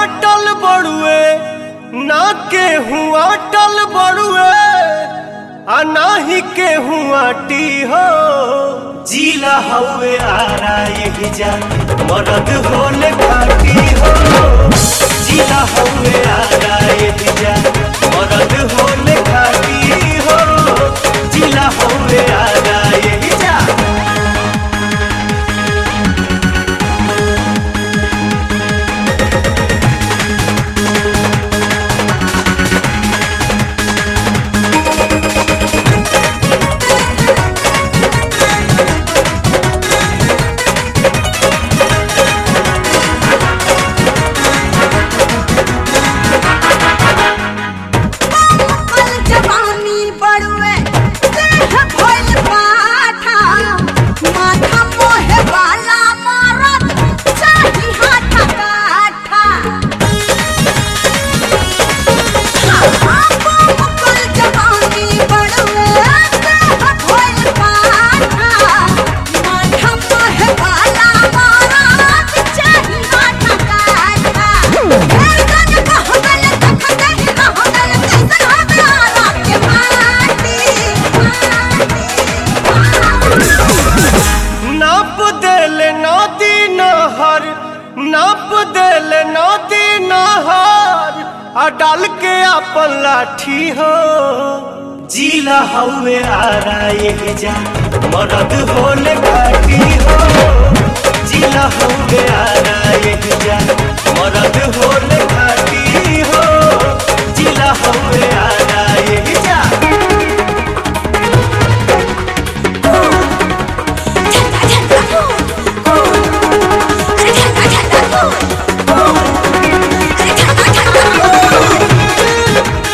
अटल बड़ुए ना केहू अटल बड़ुए आ नाही केहू आटी हो जीला हवे आरा यही जा मरद होले खाटी हो जीला हवे आरा यही जा मरद होले खाटी हो जीला हवे आरा यही जा कल जवानी बड़ुए देह भइल पाठा माथा मोहे वाला मारत चाही हाथा काठा कल जवानी बड़ुए देह भइल पाठा माथा मोहे वाला मारत चाही हाथा काठा फेर गन कहबल तखते ही रहबल कैसन हवे आरा के माटी नाप देल नदी नहर नाप देल नदी नहर आ डाल के अपन लाठी हो जीला हवे आरा ये जा मरद होले घाटी हो जीला हवे आरा ये जा मरद होले घाटी हो जीला हवे आरा ये जा झंडा झंडा अरे झंडा झंडा अरे झंडा झंडा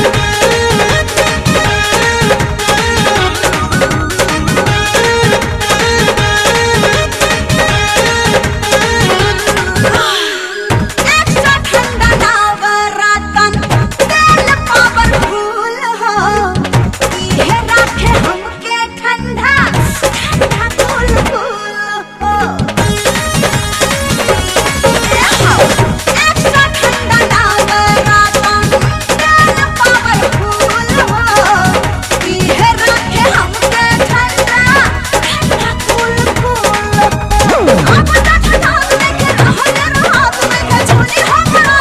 एक्स्ट्रा ठंडा नवरतन तेल पावरफुल हो इहे राखे हमके ठंडा ठंडा कूल कूल हो एक्स्ट्रा ठंडा नवरतन तेल पावरफुल हो इहे राखे हमके ठंडा ठंडा कूल कूल हो अब तक ठंडा लेके रहल रहत लेके झोली हमरा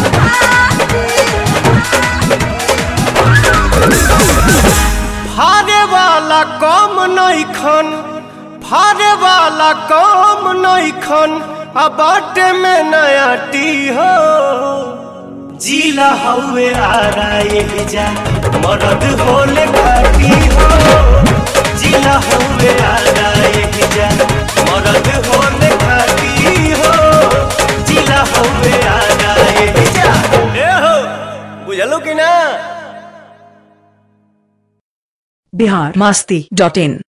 फारे वाला कम नइखन फारे वाला कम नइखन आ बाटे में नया टी हो जीला हवे आरा ये जा मरद होले घाटी हो जीला हवे आरा ये जा मरद होले घाटी हो जीला हवे आरा ये जा ए हो बुझलो कि ना बिहार मास्ती डॉट इन